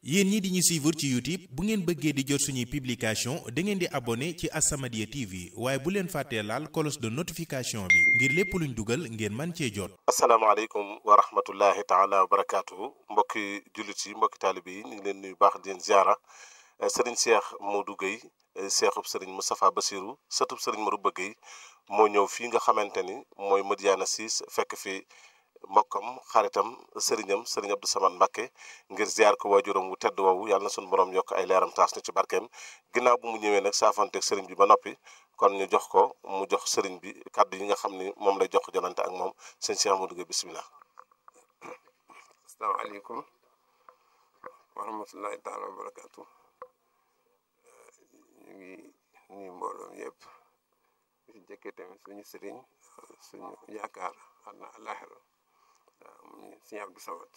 yéen ñi di ñu suivre ci YouTube bu ngeen bëggee di jot suñuy publication da ngeen di abonné ci As-Samadiyya TV waaye bu leen fàttee laal cloche de notification bi ngir lépp luñ dugal ngeen man cee jot. asalaamaaleykum wa rahmatullahi taala wa barakaatuhu mbokki jullit yi mbokki taalibe yi ñu ngi leen nuyu baax di leen ziara sëriñ Cheikh Modou Gueye seexub sëriñ Moustapha Bassirou sëtub sëriñ Marouba Gueye moo ñëw fii nga xamante ni mooy Madiyana Ciss fekk fi mbokkam xaritam sëriñam sëriñ Abdou Samad Mbacké ngir ziar ko waajuram wu tedd woowu yàlla na suñu borom yokk ay leeram taas na ci barkeem ginnaaw bu mu ñëwee nag saafanteeg sëriñ bi ba noppi kon ñu jox ko mu jox sëriñ bi kàddu yi nga xam ni moom lay jox jonante ak moom sëñ Cheikh Modou Gueye bisimilah. asalaamaaleykum wa rahmatullahi taala wa barakaatu ñu ngi nuyu mbooloom yëpp di jëkkee tamit suñu sëriñ suñu yaakaar xam na àllaaxira mu suñu Abdou Samad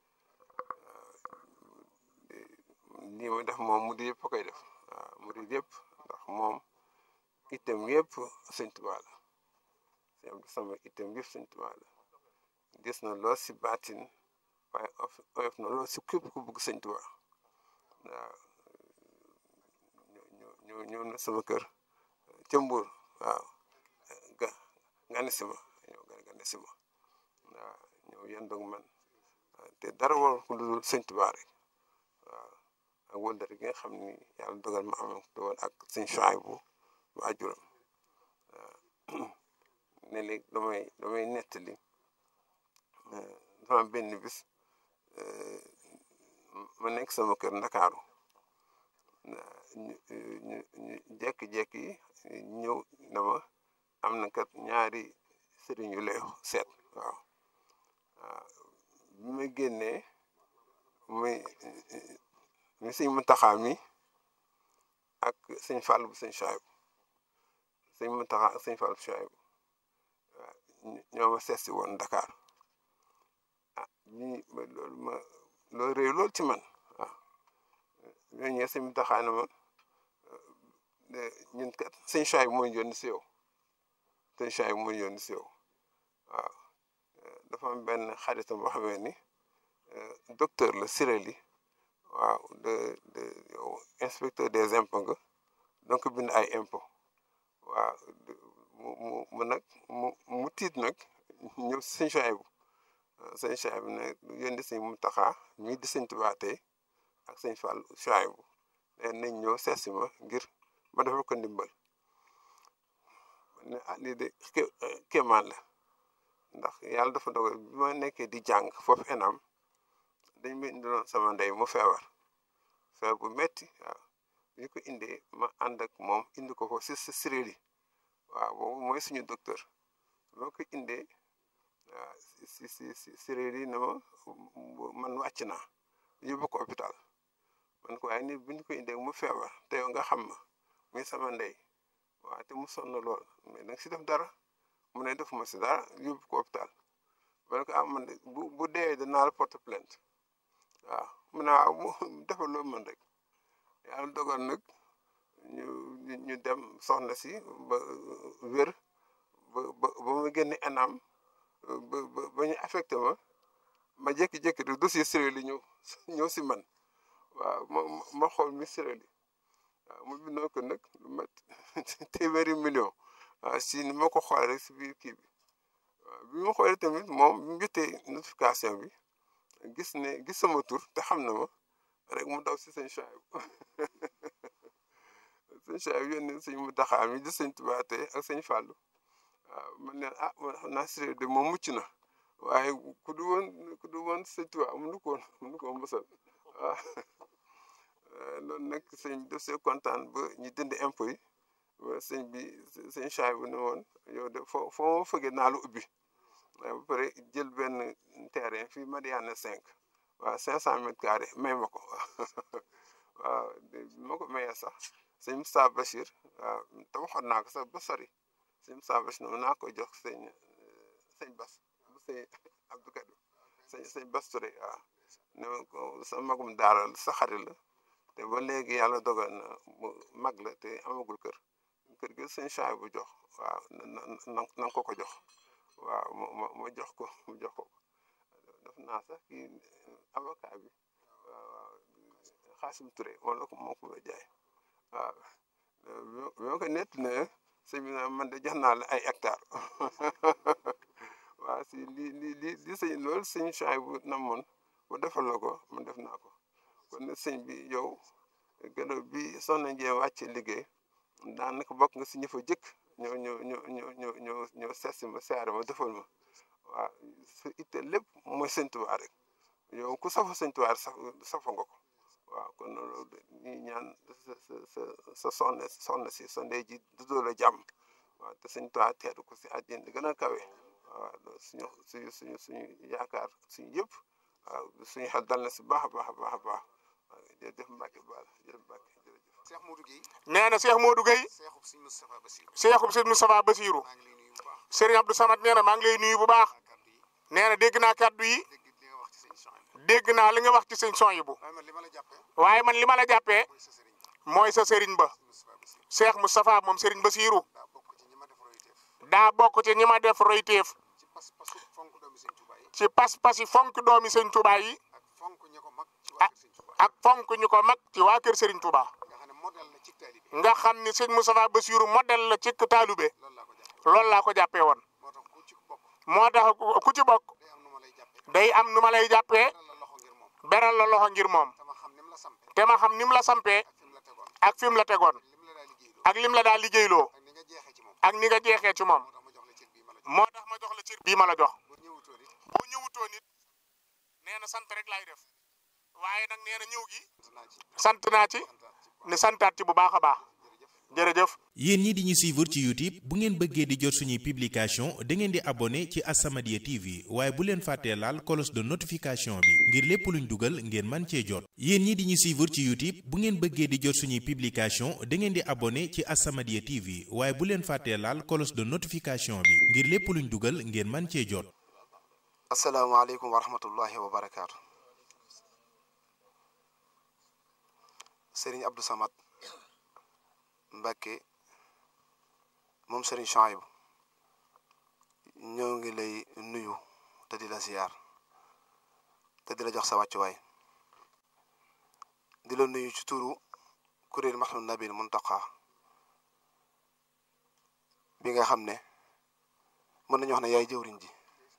lii ma def moom mu di yëpp a koy def waaw mu di yëpp ndax moom itam yëpp sëñ Tuubaa la suñu Abdou Samad itam yëpp sëñ Tuubaa la gis na lool si baatin waaye oyof na lool si képp ku bëgg sëñ Tuubaa waaw ñëw ñëw na sama kër ca Mbuur waaw ga gane si ma ñëw gane si ma waaw ñëw yendoog man te dara war ko lu dul sëñ Tuubaa rek waaw ak wëldare gi nga xam ni yàlla dogal ma am doon ak sëñ Suwaybu waajuram ne léegi damay damay nettali sama benn bis ma nekk sama kër Ndakaaru ñu ñu ñu jékki-jékki ñëw dama am na kat ñaari sëriñ yu lay seet waaw waaw bi ma génnee muy mi sëñ Muntaxa mi ak sëñ Fall bu sëñ Suwaybu sëñ Muntaxa ak sëñ Fall bu Suwaybu waaw ñoo ma seet si woon Dakar ah ñi loolu ma loolu réew loolu ci man waaw ñooñu ñëwee sëñ Muntaxa ne ma ñun kat sëñ Suwaybu moo ñu yónni si yow sëñ Suwaybu moo ñu yónni si yow waaw dafa am benn xaritam boo xamee ni docteur la Sireli waaw de de yow inspecteur des impôts nga donc bind ay impôts waaw mu mu mu nag mu mu tiit nag ñëw sëñ Suwaybu sëñ Suwaybu ne yónni sëñ Muntaxa mii di sëñ Tuubaa tey ak sëñ Fall Suwaybu nañ ñëw seet si ma ngir ma defal ko ndimbal ne ah lii de kéemaan la ndax yàlla dafa dogal bi ma nekkee di jàng foofu enam dañ ma indiloon sama ndey mu feebar feebar bu metti waaw bi ñu ko indee ma ànd ak moom indi ko ko si si Sireli waaw boobu mooy suñu docteur boo ko indee waaw si si si Sireli na ma man wàcc naa yóbbu ko hôpital man ko waaye ni bu ñu ko indee mu feebar te yow nga xam ma muy sama ndey waaw te mu sonn lool mais danga si def dara mu ne defuma si dara yóbbu ko hôpital man ko ah man de bu bu dee danaa la porte plainte waaw mu ne waaw mu defal loo mën rek yàlla dogal nag ñu ñu dem soxna si ba wér ba ba ba ma génne enam ba ba ba ñu affecté ma ma jékki-jékki rek dossier Sireli ñëw ñëw si man waaw ma ma xool mi Sireli waaw mu bindoo ko nag lu mat téeméeri million waaw si ni ma ko xoolee rek si biir kii bi waaw bi ma xoolee tamit moom bi mu jotee notification bi gis ne gis sama tur te xam na ma rek mu daw si sëñ Suwaybu sëñ Suwaybu yónni sëñ Muntaxa mi di sëñ Tuubaa tey ak sëñ Fàllu waaw man ne ah man xam naa Sireli de moom mucc na waaye ku du woon ku du woon sëñ Tuubaa mënu ko woon mënu ko mosal waaw loolu nag sëñ bi def see kontaan ba ñu dindi impôt yi sëñ bi sëñ Suwaybu ne woon yow de foo foo ma fëggee naa la ubbi waaye ba pare jël benn terrain fii Madiyana 5 waaw 500 mètres carrés may ma ko waaw ma ko mayee sax sëñ Moussa Bachir waaw te waxoon naa ko sax ba sori sëñ Moussa Bachir noonu naa koy jox sëñ sëñ Bas bu sëñ Abdou Kadim sëñ sëñ Bas Touré waaw ne ma ko sa magum daara sa xarit la te ba léegi yàlla dogal na mu mag la te amagul kër kër gi sëñ Suwaybu bu jox waaw na na na ko ko jox waaw ma ma ma jox ko mu jox ko def naa sax kii avocat bi waaw Xaasim Touré moom la ko moo ko jaay waaw bi ma ko nett ne sëñ bi man de jox naa la ay hectare waaw si li li li li sëñ loolu sëñ Chouaï bu namoon bu defal la ko man def naa ko kon nag sëñ bi yow gannaaw bi soxna Ndié wàcce liggéey daanaka bokk nga si ñi fa jëkk ñoo ñoo ñoo ñoo ñoo ñoo ñoo seet si ma siyaare ma defal ma waaw sa itte lépp mooy sëñ Tuubaa rek yow ku safa sëñ Tuubaa saf safa nga ko waaw kon loolu ñuy ñaan sa sa sa sa soxna soxna si sa ndey ji dudoo la jàmm waaw te sëñ Tuubaa teeru ko si àjjana di gën a kawe waaw loolu suñu suñu suñu suñu yaakaar suñu yëpp waaw suñu xel dal na si baax a baax a baax a baax waaw jërëjëf Mbacke Baal jërëjëf Mbacke jërëjëf. Cheikh Modou Guèye nee na Cheikh Modou Gueye Cheikhub Sëñ Moustapha Bassirou Cheikhub Sëñ Moustapha Bassirou maa ngi lay nuyu bu baax Serigne Abdou Samad nee na maa ngi lay nuyu bu baax kàddu yi nee na dégg naa kàddu yi dégg li nga wax ci sëñ Chouaïb dégg naa li nga wax ci sëñ son yi bu waaye man li ma la jàppee waaye man li ma la jàppee mooy sa sëriñ ba mooy sa Serigne ba Moustapha Bassirou Cheikh Moustapha moom Serigne Bassirou daa bokk ci ñi ma def royteef daa bokk ci ñi ma def royteef ci pas-pasu fonk doomi sëñ Touba yi ci pas-pas yi fonk doomi sëñ Touba yi ak fonk ñi ko mag ci waa kër sëñ Touba ak fonk ñu ko mag ci waa kër Serigne Touba nga xam ne modèle la ci taalibe nga xam ni sëñ Moustapha Bassirou modèle la ci taalube loolu laa ko jàppee loolu laa ko jàppee woon moo tax ku ci bokk moo tax ku ci bokk day am nu ma lay jàppee day am nu ma lay jàppee beral la loxo ngir moom beral la loxo ngir moom te ma xam ni mu la sampee te ma xam ni mu la sampee ak fi mu la tegoon ak fi mu la tegoon lim la daa liggéey ak lim la daal liggéeyloo ak ni nga jeexee ci moom ak ni nga jeexee ci moom moo tax ma jox la cër bii ma la jox moo tax ma jox la cër bii ma la jox bu ñëwutoon it boo ñëwutoo nit nee na sant rek laay def waaye nag nee na ñëw gi sant naa ci sant naa ci santaat ci ne santaat ci bu baax a baax jërëjëf yéen ñi di ñu suivre ci YouTube bu ngeen bëggee di jot suñuy publication da ngeen di abonné ci As-Samadiyya TV waaye bu leen fàttee laal cloche de notification bi ngir lépp luñ dugal ngeen man cee jot yéen ñi di ñu suivre ci YouTube bu ngeen bëggee di jot suñuy publication da ngeen di abonné ci As-Samadiyya TV waaye bu leen fàttee laal cloche de notification bi ngir lépp luñ dugal ngeen man cee jot asalaamaaleykum wa rahmatullahi wa barakaatu Serigne Abdou Samad Mbacke moom Serigne Chouaïb ñoo ngi lay nuyu te di la ziyaar te di la jox sa wàccuwaay di la nuyu ci turu kuréel Mahdou Nabil Muntaqa bi nga xam ne mën nañu wax ne yaay jëwriñ ji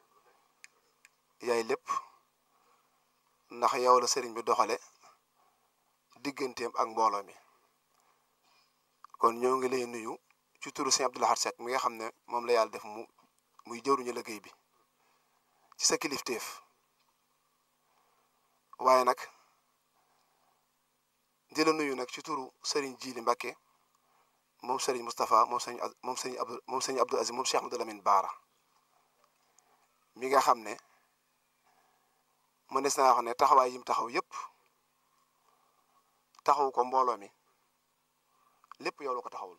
yaay lépp ndax yow la sëriñ bi doxale digganteem ak mbooloo mi kon ñoo ngi lay nuyu ci turu sëñ Abdou Lahad Seck mi nga xam ne moom la yàlla def mu muy jëwriñu liggéey bi ci sa kilifteef waaye nag di la nuyu nag ci turu sëriñ Jili Mbacke moom sëriñ Moustapha moom sëriñ moom sëriñ Abdou moom sëriñ Abdou Aziz moom Cheikh Amadou Lamine Baara mi nga xam ne mënees naa wax ne taxawaay yim taxaw yépp taxaw ko mbooloo mi lépp yow la ko taxawul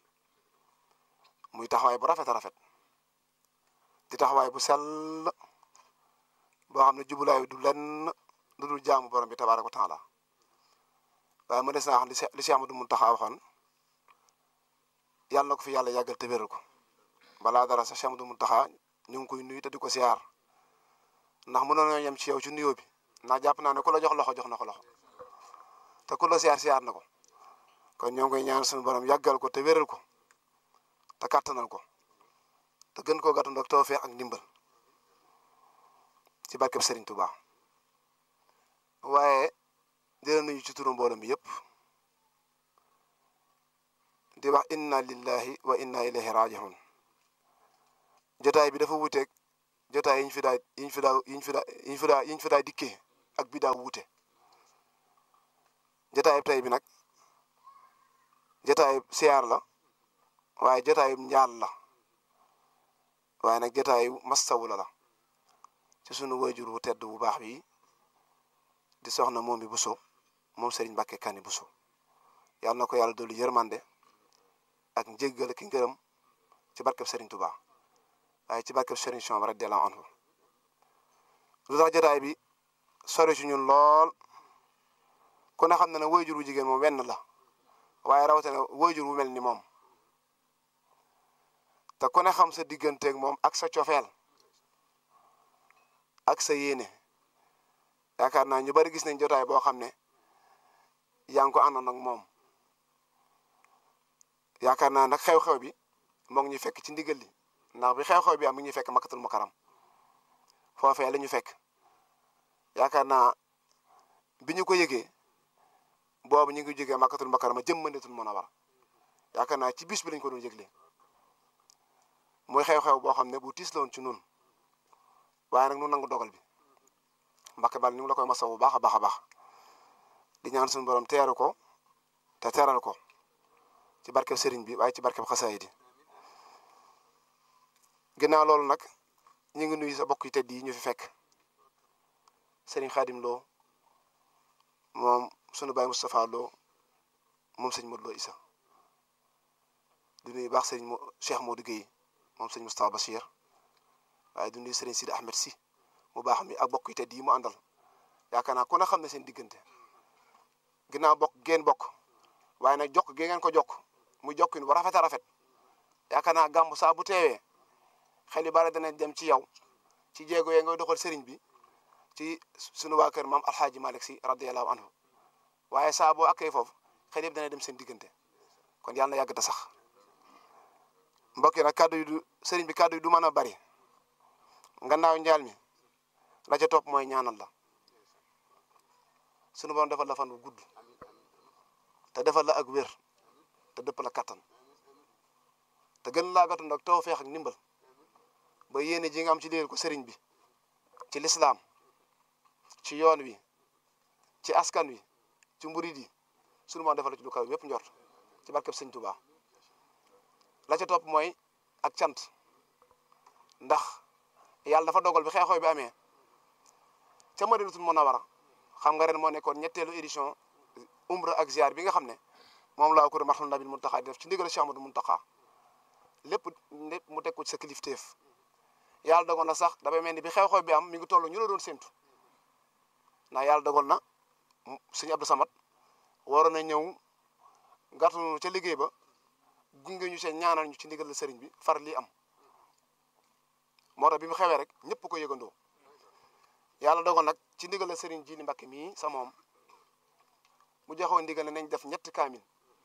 muy taxawaay bu rafet a rafet di taxawaay bu sell boo xam ne jubulaay du lenn lu dul jaamu borom bi tabaaraka wa taala waaye mënees naa wax li li Cheikh Amadou Mountakha waxoon yàlla na ko fi yàlla yàggal te wéral ko balaa dara sax Cheikh Amadou Mountakha ñu ngi koy nuyu te di ko siyaar ndax mënoon nañoo yem ci yow ci nuyoo bi ndax jàpp naa ne ku la jox loxo jox na ko loxo te ku la siyaar siyaar na ko kon ñoo ngi koy ñaan suñu borom yàggal ko te wéral ko te kàttanal ko te gën koo gàttandu ak tawfeex ak ndimbal ci barkeb Serigne Touba waaye dina nuyu ci turu mbooloo mi yëpp di wax inna lillahi wa inna ilayhi raji'un jotaay bi dafa wuuteeg jotaay yi ñu fi daa yi ñu fi daa yi ñu fi daa yi ñu fi daa yi ñu fi daa dikkee ak bi daa wuute jotaay tey bi nag jotaay siyaar la waaye jotaay njaal la waaye nag jotaay mastawu la la ci sunu wayjur wu tedd bu baax bi di soxna moom bi Bousso moom Serigne Mbacke Kani Bousso yàlla na ko yàlla dolli yërmande ak njéggal ki ngërëm ci barkeb Serigne Touba waaye ci barkeb Serigne Chouaib radiyallahu anhu lu tax jotaay bi sori ci ñun lool ku ne xam na ne wayjur wu jigéen moom wenn la waaye rawatina wayjur wu mel ni moom te ku ne xam sa digganteeg moom ak sa cofeel ak sa yéene yaakaar naa ñu bari gis nañ jotaay boo xam ne yaa ngi ko àndoon ak moom yaakaar naa nag xew-xew bi moo ngi ñu fekk ci ndigal li ndax bi xew-xew bi am mi ngi ñu fekk makkatul mukarram foofee la ñu fekk yaakaar naa bi ñu ko yëgee boobu ñu ngi jógee makkatul mukarram jëm Madinatul Munawwara yaakaar naa ci bis bi lañ ko doon yëgle muy xew-xew boo xam ne bu tiis la woon ci nun waaye nag nu nangu dogal bi Mbàkke bal ñu ngi la koy masaw bu baax a baax a baax di ñaan suñu borom teeru ko te teeral ko ci barkeb sëriñ bi waaye ci barkeb xasaayid yi ginnaaw loolu nag ñu ngi nuyu sa bokk yi tedd yi ñu fi fekk sëriñ Xaadim Lo moom sunu baay Moustapha Lo moom sëñ Modou Lo Issa di nuyu baax sëriñ Cheikh Modou Guèye moom sëñ Moustapha Bachir waaye di nuyu sëriñ Sidi Ahmed si mu baax mi ak bokk yi tedd yi mu àndal yaakaar naa ku ne xam ne seen diggante ginnaaw bokk geen bokk waaye nag jokk gi ngeen ko jokk mu jokkin bu rafet a rafet yaakaar naa gàmmu saa bu teewee xel yu bari dana dem ci yow ci jéego yee ngay doxal sëriñ bi ci sunu waa kër maam alxaaji Malick si radiyallahu anhu waaye saa boo akkee foofu xel yëpp dana dem seen diggante kon yàlla na yàgg ta sax mbokk yi nag kàddu yi du sëriñ bi kàddu yi du mën a bari ngannaaw njaal mi la ca topp mooy ñaanal la sunu borom defal la fan bu gudd te defal la ak wér te dëpp la kattan te gën laa gàttu nag tawfeex ak ndimbal ba yéene ji nga am ci liggéeyal ko sëriñ bi ci lislaam ci yoon wi ci askan wi ci mburid yi sunu borom defal la ci lu kaw yépp njort ci barkeb sëñ Tuubaa la ca topp mooy ak cant ndax yàlla dafa dogal bi xeexoo bi amee ca Madinatul Munawwara xam nga ren moo nekkoon ñetteelu édition umra ak ziar bi nga xam ne moom laa ko doon marxal nabil Muntaxa di def ci ndigal Cheikh Amadou Muntaxa lépp lépp mu teg ko ci sa kilifteef yàlla dogal na sax dafay mel ni bi xew-xew bi am mi ngi toll ñu la doon séntu ndax yàlla dogal na sëñ Abdou Samad waroon na ñëw gàttanu ca liggéey ba gunge ñu seen ñaanal ñu ci ndigal la sëriñ bi far lii am moo tax bi mu xewee rek ñëpp ko yëgandoo yàlla dogal nag ci ndigal la sëriñ Jili Mbakke mii sa moom mu joxoon ndigal ne nañ def ñetti kaamil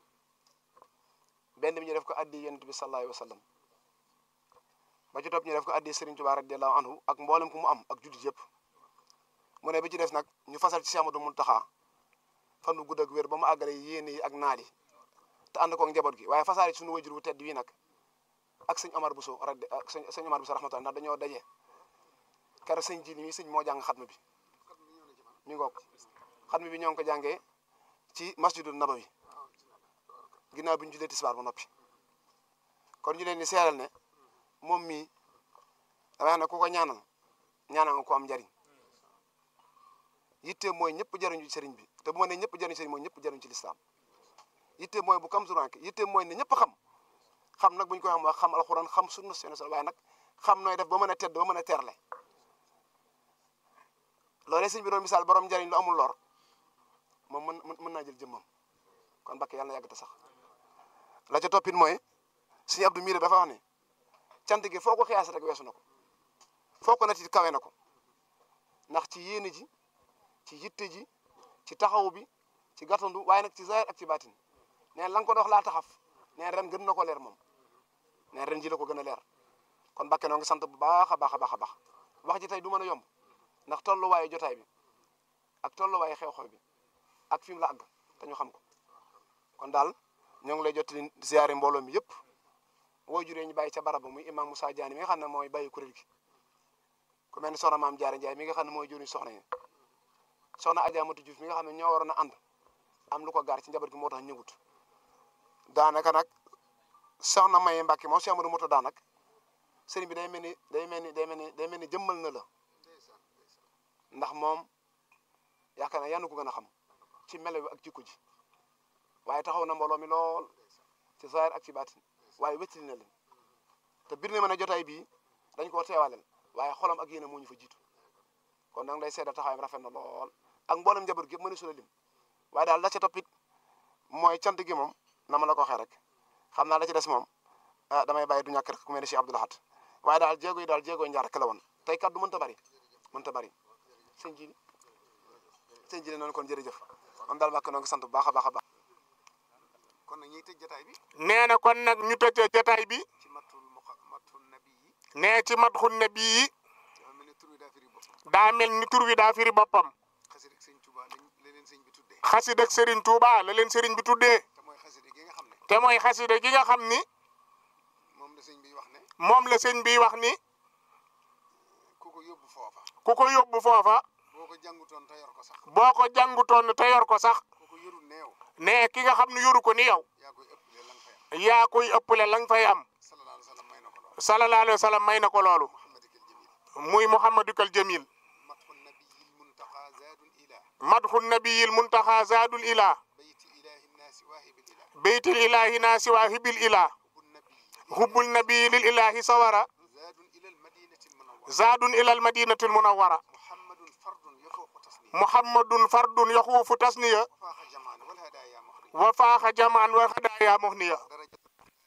benn bi ñu def ko addi yonent bi sallallahu alayhi wa sallam ba ci topp ñu def ko addi sëriñ Tuubaa radiyallahu anhu ak mboolem ku mu am ak jullit yëpp mu ne bi ci des nag ñu fasal ci Cheikh Amadou Muntaxa fan wu gudd ak wér ba mu àggale yéene yi ak naal yi te ànd ko ak njaboot gi waaye fasaale ci suñu wajur wu tedd wii nag ak sëñ Omar Bousso radi ak sëñ sëñ Omar Bousso rahmatulah ndax dañoo daje keroog sëñ ji mi sëñ moo jàng xatma bi mi ngoog xatma bi ñoo ngi ko jàngee ci masjidul nabawi ginnaaw bi ñu julee tisbaar ba noppi kon ñu leen di seeral ne moom mii damay wax ne ku ko ñaanal ñaanal nga ko am njariñ yitte mooy ñëpp jariñu ci sëriñ bi te bu ma ne ñëpp jariñu sëriñ mooy ñëpp jariñu ci lislaam yitte mooy bu kam suranke yitte mooy ne ñëpp xam xam nag bu ñu koy xam wax xam alxuraan xam sunna seen sol waaye nag xam nooy def ba mën a tedd ba mën a terle loolee sëñ bi doon misaal borom njariñ lu amul lor moom mën mën naa jël jëmmam kon Mbàkke yàlla na yàgg te sax la ca toppit mooy sëñ Abdou Mire dafa wax ne cant gi foo ko xiyaas rek weesu na ko foo ko nati kawe na ko ndax ci yéene ji ci yitte ji ci taxaw bi ci gàttandu waaye nag ci zahir ak ci baatin neen la nga ko dox laa taxaf neen ren gën na ko leer moom neen ren ji la ko gën a leer kon Mbàkke noo ngi sant bu baax a baax a baax a baax wax ji tey du mën a yomb ndax tolluwaayu jotaay bi ak tolluwaayu xew-xew bi ak fi mu la àgg te ñu xam ko kon daal ñoo ngi lay jottali ziyaare mbooloo mi yëpp woo juree ñu bàyyi ca barab ba muy imam Moussa Diané mi nga xam ne mooy bàyyi kuréel gi ku mel ni soxna maam Diarra Ndiaye mi nga xam ne mooy jëriñ soxna yi soxna Adja Matu Diouf mi nga xam ne ñoo waroon a ànd am lu ko gaar ci njaboot gi moo tax ñëwut daanaka nag soxna Maye Mbacke moom Cheikh Amadou Mouta daanak sëriñ bi day mel ni day mel ni day mel ni day mel ni jëmmal na la ndax moom yaakaar naa yàlla ko gën a xam ci melo bi ak jikko ji waaye taxaw na mbooloo mi lool ci zahir ak ci baatin waaye wéttali na leen te bir na mën a jotaay bii dañ koo teewaleel waaye xolam ak yéene moo ñu fa jiitu kon nag lay seeda taxawaayam rafet na lool ak mboolem njaboot gi mënu su la lim waaye daal la ca toppit mooy cant gi moom na ma la ko waxee rek xam naa la ci des moom ah damay bàyyi du ñàkk rek ku mel ni Cheikh Abdou Lahad waaye daal jéego yi daal jéego yi njaar rek la woon tey kaddu mënta bari mënta bari sëñ ji sëñ ji noonu kon jërëjëf moom daal Mbàkke noo ngi sant bu baax a baax a baax kon nag ñuy tëj jotaay bi nee na kon nag ñu tëjee jotaay bi ci matul muqa matul nabi yi nee ci madxun nabi yi dafa mel ni tur wi daa firi boppam daa mel ni tur wi daa firi boppam xasida ak sëñ Tuuba lañ la leen sëñ bi tuddee xasida ak Serigne Touba la leen Serigne bi tuddee te mooy xasida gi nga xam ne te mooy xasida gi nga xam ni moom la sëñ bi wax ne moom la sëñ bi wax ni ku ko yóbbu foofa ku ko yóbbu foofa boo ko jàngutoon te yor ko sax boo ko jàngutoon te yor ko sax ku ko yorul neew ne ki nga xam ne yoru ko ni yow yaa koy ëppale la nga fay am yaa koy ëppale la nga fay am sallallahu alayhi wa sallam may na ko lool sallallahu alayhi wa sallam may na ko loolu muhammadikal jamil muy muhammadukal jamil matxu nabiyil muntaqa zaadul ila madxu nabiyil muntaxa zaadul ila bayti ilahi nnaasi waahibil ila beytil ilahi naasi waahibil ila hubbu nabiyi hubbul nabiyi lil ilahi sawara zaadun ila almadinati almunawwara zaadun ilal madinati al munawwara muhammadun fardun yafuuqu tasniya muhammadun fardun yaxuufu tasniya wafaaqa jamaan wal hadaaya muxri wa faaxa jamaan wa hadaaya muhniya daraja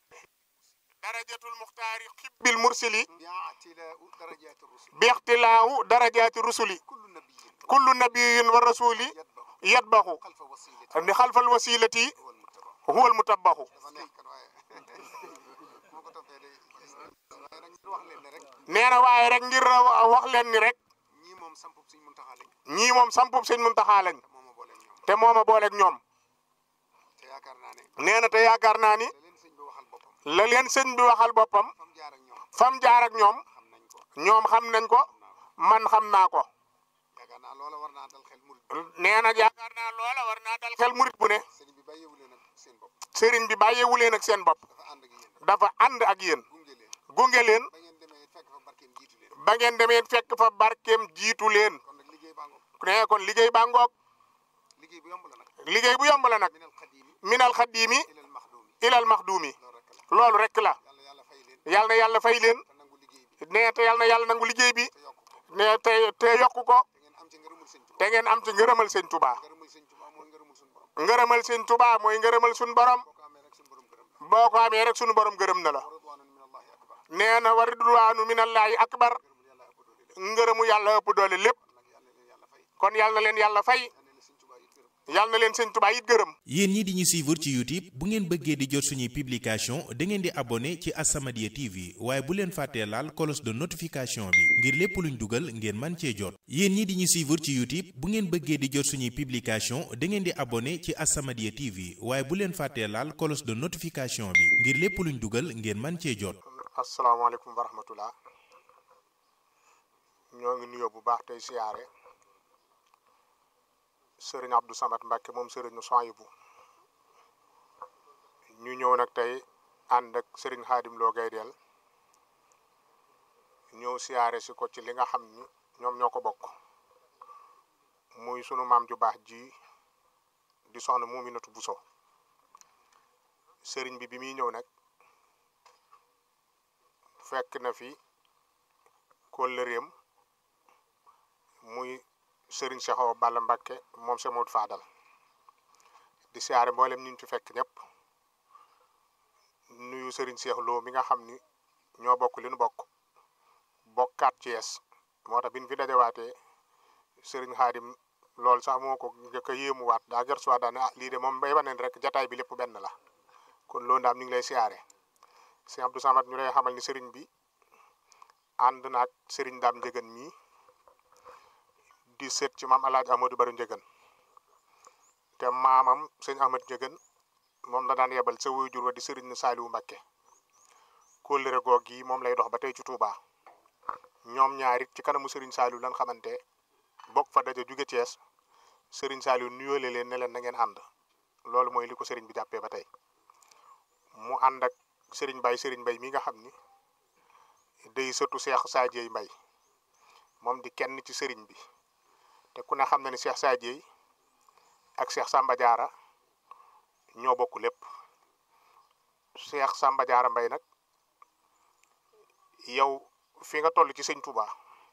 darajatul muxtaari xibbil mursili bi'tilaa'u darajaati rusul bixtilaahu darajaati rusuli kullu nabiyin kullu nabiyin wa rasuli yatba'u yatbaxu xalfa wasilati ni xalfal wasilati wal muttaba huwa al mutabaxu dafa neex kan waaye moo ko toppee day waaye nag ñu wax leen ne rek nee na waaye rek ngir wax leen ni rek ñii moom sampub suñ muntaxaa lañ ñii moom sampub sëñ Muntaxa lañ moo ma boole ñoom te moo ma booleeg ñoom te yaakaar naa ne nee na te yaakaar naa ni da leen sëñ bi waxal boppam la leen sëñ bi waxal boppam fam jaar ak ñoom fam jaar ak ñoom xam nañ ko ñoom xam nañ ko man xam naa ko yaakaar naa loola war naa dal xel murid nee na yaakaar naa loola war naa dal xel murit bu ne sëñ bi bàyyeewu leen ak seen bopp sëriñ bi bàyyeewu leen ak seen bopp dafa ànd ak yéen dafa ànd ak yéen gunge leen gunge leen ba ngeen demee fekk fa barkeem jiitu leen ba ngeen demee fekk fa barkeem jiitu leen kon nag liggéey baa ngoog nee kon liggéey baa ngoog liggéey bu yomb la nag liggéey bu yomb la nag minal xadimi minal xaddiimi ilal maxdumi ilal maxduumi loolu rek la loolu rek la yàlla yàlla fay leen yàlla na yàlla fay leen te nangu liggéey bi nee te yàlla na yàlla nangu liggéey bi te yokk ko nee te te yokku ko te ngeen am ci ngërëmul sëñ Tuubaa te ngeen am ci ngërëmal sëñ Tuubaa ngërëmul sëñ Tuubaa mooy ngërëmul suñu borom ngërëmal sëñ Tuubaa mooy ngërëmal suñu borom boo ko amee rek suñu borom gërëm la boo ko amee rek suñu borom gërëm na la wa ridwaanun minallahi akbar nee na wa ridwaanu minallahi akbar ngërëmul yàlla ëpp doole lépp ngërëmu yàlla ëpp doole lépp nag yàlla leen yàlla fay kon yàlla na leen yàlla fay yàlla leen sëñ Tuubaa yi gërëm yàlla na leen sëñ Tuubaa it gërëm yéen ñi di ñu suivre ci YouTube bu ngeen bëggee di jot suñuy publication da ngeen di abonné ci As-Samadiyya TV waaye bu leen fàttee laal cloche de notification bi ngir lépp luñ dugal ngeen man cee jot yéen ñi di ñu suivre ci YouTube bu ngeen bëggee di jot suñuy publication da ngeen di abonné ci As-Samadiyya TV waaye bu leen fàttee laal cloche de notification bi ngir lépp luñ dugal ngeen man cee jot asalaamaaleykum wa rahmatullah ñoo ngi nuyoo bu baax tey siyaare sëriñ Abdou Samad Mbacke moom sëriñu Soyibu ñu ñëw nag tey ànd ak sëriñ Xaadim Lo Gaydel ñëw siyaare si ko ci li nga xam ni ñoom ñoo ko bokk muy sunu maam ju baax ji di soxna Muminatu Buso sëriñ bi bi muy ñëw nag fekk na fi kóllëreem muy sëriñ Cheikh Awa Balla Mbacke moom Cheikh Modou Fadal di siyaare mboolem ñu fi fekk ñëpp nuyu sëriñ Cheikh Lo mi nga xam ni ñoo bokk li nu bokk bokkaat Thiès moo tax bi ñu fi dajawaatee sëriñ Xaadim loolu sax moo ko njëkk a yéemuwaat daa gër suwaat daa ne ah lii de moom bay waneen rek jataay bi lépp benn la kon loolu daam ñu ngi lay siyaare sëñ Abdou Samad ñu lay xamal ni sëriñ bi ànd naag sëriñ daam njëgën mii di seet ci maam alaaj Amadou Bari njëgën te maamam sëñ Ahmad njëgën moom la daan yebal sa waajur wa di sëriñ Saaliwu Mbakke kóllëre goog yi moom lay dox ba tey ci Touba ñoom ñaarit ci kanamu sëriñ Saaliwu lan xamante bokk fa daje jóge Thiès sëriñ Saaliwu nuyoole leen ne leen na ngeen ànd loolu mooy li ko sëriñ bi jàppee ba tey mu ànd ak sëriñ Bay sëriñ Bay mi nga xam ni day sëtu Seex Saajey Mbay moom di kenn ci sëriñ bi te ku ne xam na ni Seex Saajey ak Seex Samba Jaara ñoo bokk lépp Seex Samba Jaara Mbay nag yow fi nga toll ci sëñ Touba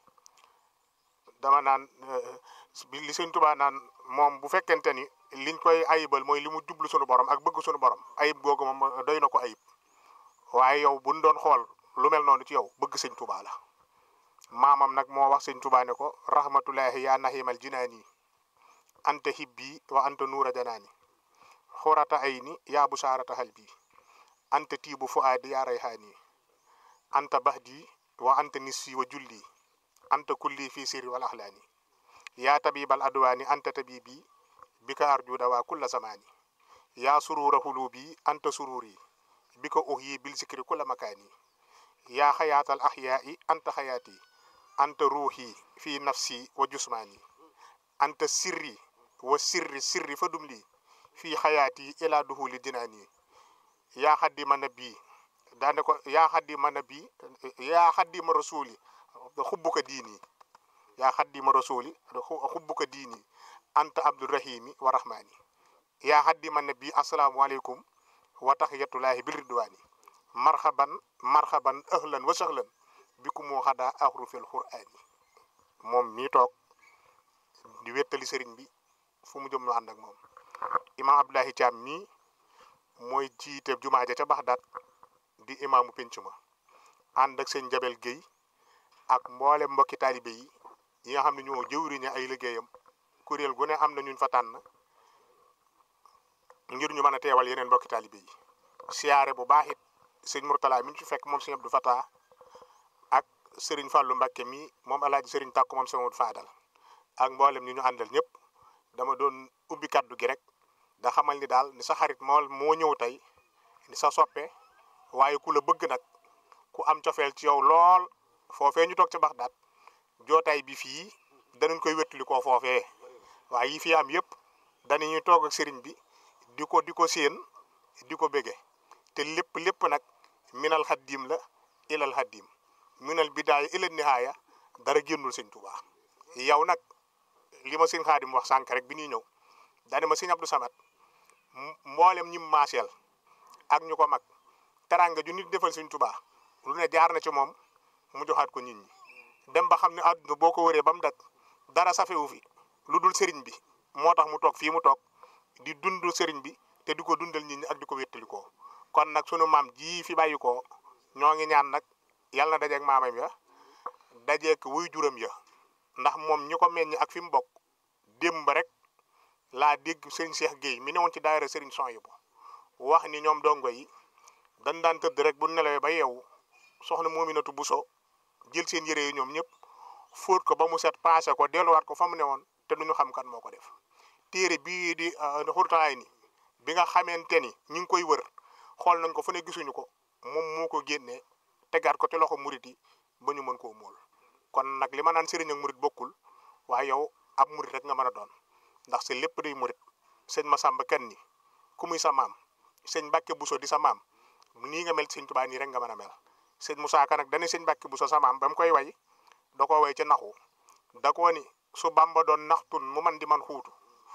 dama naan bi li sëñ Touba naan moom bu fekkente ni liñ koy ayibal mooy li mu jublu sunu borom ak bëgg sunu borom ayib googu moom doy na ko ayib waaye yow buñ doon xool lu mel noonu ci yow bëgg sëñ Touba la maamam nag moo wax sëñ Touba ne ko rahmatullahi yaa nahimal jinaani anta hibbi wa anta nuura janaani xurata ayni yaa busaarata halbi anta tiibu fuaadi yaa rayhaani anta bahdi wa anta nisfi wa julli anta kulli fi sirri wal axlaani yaa tabibal adwaani anta tabibi bika arjuda waa kulla zamaani yaa surura hulubi anta sururi bika uhyi bil zikri kulla makaani yaa xayaatal axyaai anta xayaati anta ruuxi fi nafsi wa jusmaani anta sirri wa sirri sirri fa dum lii fii xayaati ila duhuli dinaani yaa xaddima nabi daane ko yaa xaddima nabi yaa xaddima rasuli xubbuka diini yaa xaddima rasuli xubbuka diini anta abdurahimi wa rahmani yaa xaddima nabi asalaamu aleykum wa taxiyatullahi bil ridwaani marhaban marhaban ahlan wa sahlan bikum moo xadaa ahrufil qur'aani moom mii toog di wettali sëriñ bi fu mu jëm ñu ànd ak moom imaam Abdoulahi Thiam mii mooy jiite jumaa ja ca Baxdaad di imaamu penc ma ànd ak sëñ Jabel Guèye ak mboole mbokki taalibe yi yi nga xam ne ñoo jëwriñe ay liggéeyam kuréel gu ne am na ñuñ fa tànn ngir ñu mën a teewal yeneen mbokki taalibe yi siyaare bu baax it sëñ Mourtala mi ñu ci fekk moom sëñ Abdou Fatah ak sëriñ Fallou Mbakke mi moom alaaji sëriñ Tàkku moom sëñ Modou Fadal ak mboolem ñi ñu àndal ñëpp dama doon ubbi kaddu gi rek da xamal ni daal ni sa xarit moo moo ñëw tey ni sa soppe waaye ku la bëgg nag ku am cofeel ci yow lool foofee ñu toog ca Baxdaad jootaay bi fii danañ koy wettali koo foofee waaye yi fi am yëpp danañuy toog ak sëriñ bi di ko di ko séen di ko bége te lépp lépp nag minal xaddim la ilal xaddim minal bidaaya ilal nihaaya dara génnul sëñ Tuubaa yow nag li ma sëñ Xaadim wax sànq rek bi ñuy ñëw daane ma sëñ Abdou Samad mboolem ñim maaseel ak ñu ko mag teranga ju nit defal sëñ Tuubaa lu ne jaar na ci moom mu joxaat ko nit ñi dem ba xam ne àdduna boo ko wëree ba mu dak dara safewu fi lu dul sëriñ bi moo tax mu toog fii mu toog di dund sëriñ bi te di ko dundal nit ñi ak di ko wéttalikoo kon nag sunu maam ji fi bàyyi ko ñoo ngi ñaan nag yàlla na dajeeg maamam ya dajeeg wuy juram ya ndax moom ñi ko meññ ak fi mu bokk démb rek laa dégg sëriñ Cheikh Guèye mi newoon ci daayira sëriñ Sonhibou wax ni ñoom dongo yi dañ daan tëdd rek bu nelawee ba yeewu soxna Moominatu Buso jël seen yére yi ñoom ñëpp fóot ko ba mu set paase ko delluwaat ko fa mu newoon te duñu xam kan moo ko def téere bii di xurtaay ni bi nga xamante ni ñi ngi koy wër xool nañ ko fu ne gisuñu ko moom moo ko génnee tegaat ko ci loxo murit yi ba ñu mën koo mool kon nag li ma naan sëriñ ak murit bokkul waaye yow ab murit rek nga mën a doon ndax sa lépp day murit sëñ Masamba kenn ni ku muy sa maam sëñ Mbàkke Buso di sa maam nii nga mel sëñ Tuubaa nii rek nga mën a mel sëñ Musaa Ka nag dane sëñ Mbàkke Buso sa maam ba mu koy way da koo way ca naxu da koo ni su Bamba doon naxtun mu man di man xuutu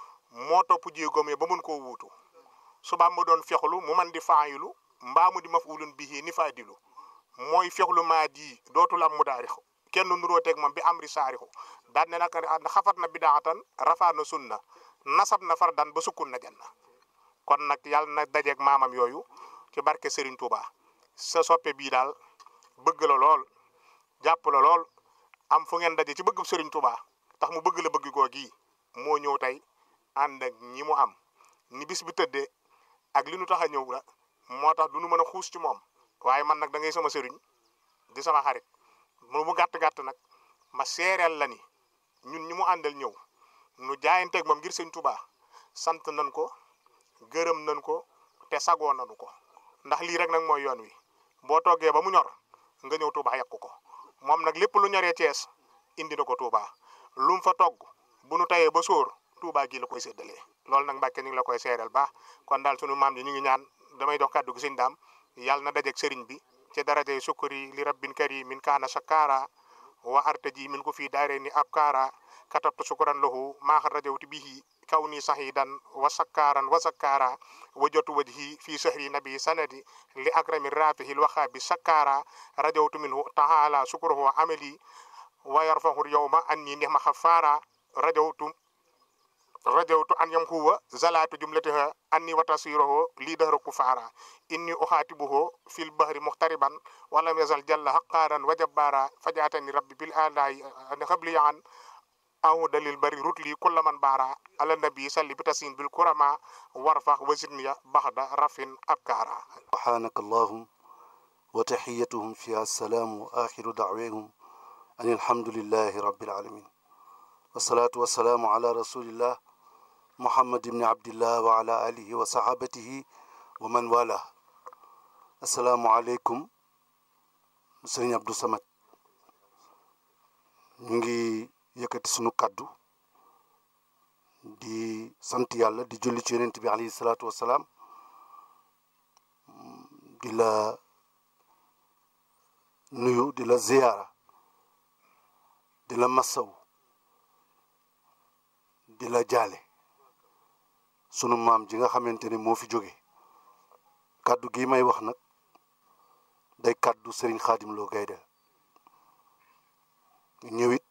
moo topp jéegoom yi ba mun koo wuutu su Bamba doon fexlu mu man di faayilu mbaa mu di mafulun bihi ni faadilu mooy fexlu maa di dootul am mu daarixu kenn nuroo teg moom bi amri saarixu daan ne nag xafat na bidaatan rafaa na sunna nasab na fardan ba sukkun na janna kon nag yàlla na dajeeg maamam yooyu ci barke Serigne Touba sa soppe bii daal bëgg la lool jàpp la lool am fu ngeen daje ci bëgg Serigne Touba tax mu bëgg la bëgg goo gii moo ñëw tey ànd ak ñi mu am ni bis bi tëddee ak li nu tax a ñëw la moo tax du nu mën a xuus ci moom waaye man nag da ngay sama sëriñ di sama xarit mu mu gàtt gàtt nag ma seereel la ni ñun ñi mu àndal ñëw nu jaayanteeg moom ngir sëñ Touba sant nañ ko gërëm nañ ko te sagoo nañu ko ndax lii rek nag mooy yoon wi boo toggee ba mu ñor nga ñëw Touba yàq ko moom nag lépp lu ñoree Cees indi na ko Touba lu mu fa togg bu nu tayee ba sóor Touba gii la koy séddalee loolu nag Mbàkke ñu ngi la koy seereel baax kon daal sunu maam yi ñu ngi ñaan damay dox kàddu gi sëñ daam yàlla na dajeeg sëriñ bi ci darajay sukkuri li rabbin karimin kaana shakara wa artaji min ko fii daare ni ab kaara katabtu sukuran lahu maaxa rajawti bihi kaw ni sahidan wa sakkaaran wa sakkaara wa jotu wajhi fii sahri nabi sanadi li akrami rafihil waxaabi sakkaara rajawtu minhu taala sukuruhu amali wa yarfahu yawma anni nihma xafaara rajawtu rajawtu an yam huwa zalaatu jumlatiha anni wa tasiruhu lii dahra kufaara inni uxaatibuhu fil bahri muxtariban walam yazal jalla haqaaran wa jabbaara fajaatani rabbi bil alaayi xabli an aw dalil bari rut lii kulla man baara ala nabi salli bi tasin bil kurama warfax wasidniya baxda rafin abkaara سبحانك اللهم وتحيتهم فيها السلام وآخر دعوهم أن الحمد لله رب العالمين والصلاة والسلام على رسول الله محمد بن عبد الله وعلى آله وصحابته ومن والاه السلام عليكم سيدنا عبد الصمد نجي yëkkati sunu kaddu di sant yàlla di julli ci yonent bi alayhi salaatu wasalaam di la nuyu di la ziyaara di la massaw di la jaale sunu maam ji nga xamante ne moo fi jóge kaddu gi may wax nag day kaddu Serigne Khadim Lo Gaydel ñëwit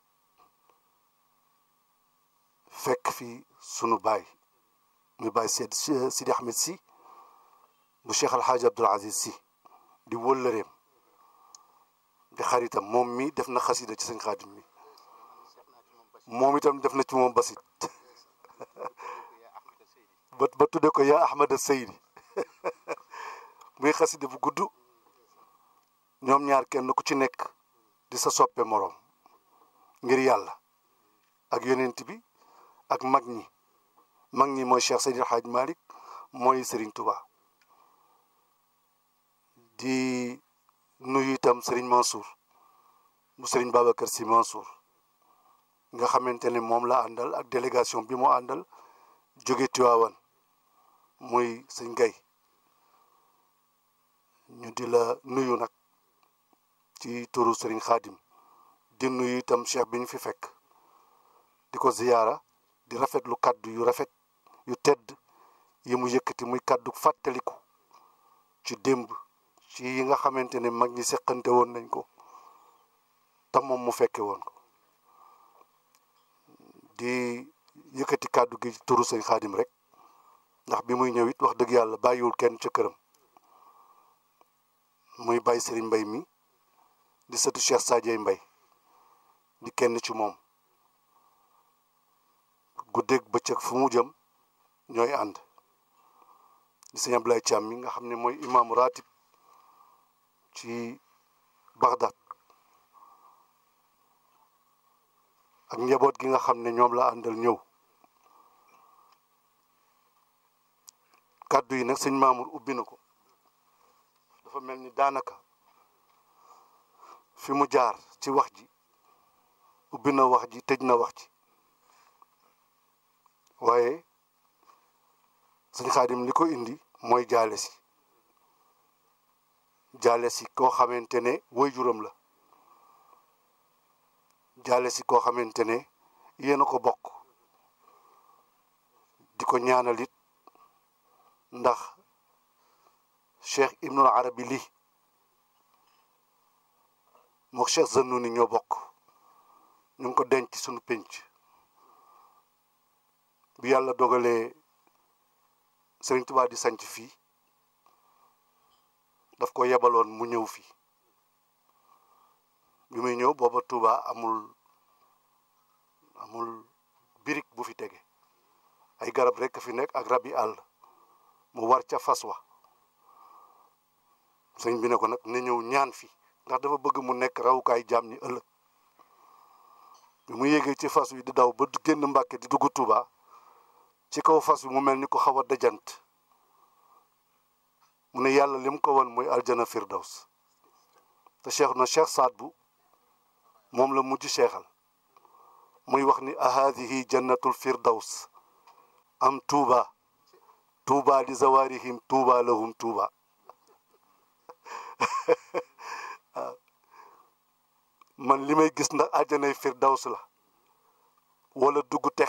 fekk fi sunu baay muy baay Seydi Sidi Ahmed si bu Cheikh Alhaaji Abdoul Aziz si di wëllëreem di xaritam moom mi def na xasida ci sëñ Xaadim mi moom itam def na ci moom basit ba ba tudde ko yaa Ahmada Seydi muy xasida bu gudd ñoom ñaar kenn ku ci nekk di sa soppe moroom ngir yàlla ak yonent bi ak mag ñi mag ñi mooy Cheikh Seydil Hadj Malick mooy Serigne Touba di nuyu itam Serigne Mansour bu Serigne Babacar Sy Mansour nga xamante ne moom la àndal ak délégation bi mu àndal jóge Tiwaawan muy sëñ Gay ñu di la nuyu nag ci turu Serigne Khadim di nuyu itam cheikh bi ñu fi fekk di ko ziyaara di rafetlu kàddu yu rafet yu tedd yi mu yëkkati muy kàddu fàttaliku ci démb ci yi nga xamante ne mag ñi seqante woon nañ ko te moom mu fekke woon ko di yëkkati kàddu gi turu sëñ xaadim rek ndax bi muy ñëw it wax dëgg yàlla bàyyiwul kenn ca këram muy bàyyi sëriñ mbay mi di sëtu Cheikh Sadio Mbay di kenn ci moom guddeeg bëccëg fu mu jëm ñooy ànd di sëñ Ablaye Thiam mi nga xam ne mooy imaamu ratib ci Bagdad ak njaboot gi nga xam ne ñoom la àndal ñëw kàddu yi nag sëñ Mamour ubbi na ko dafa mel ni daanaka fi mu jaar ci wax ji ubbi na wax ji tëj na wax ji waaye sëñ Xaadim li ko indi mooy jaale si jaale si koo xamante ne waajuram la jaale si koo xamante ne yéen a ko bokk di ko ñaanal it ndax cheikh ibnul arabi lii mook cheikh Zannuni ñoo bokk ñu ngi ko denc suñu pénc bi yàlla dogalee Sëriñ Tuubaa di sanc fii daf ko yebaloon mu ñëw fii bi muy ñëw booba Tuubaa amul amul birig bu fi tege ay garab rekk fi nekk ak rab yi àll mu war ca fas wa sëñ bi ne ko nag ne ñëw ñaan fi ndax dafa bëgg mu nekk rawukaay jaam ñi ëllëg bi mu yéegee ci fas wi di daw ba génn Mbàkke di dugg Tuubaa ci kaw fas wi mu mel ni ko xaw a dajant mu ne yàlla lim ko won mooy aljana firdaws te cheikh na cheikh saad bu moom la mujj cheikhal muy wax ni ahadihi jannatul firdaws am tuuba tuuba li zawarihim tuuba lahum tuuba man li may gis ndax aljanay firdaws la wala dugg tex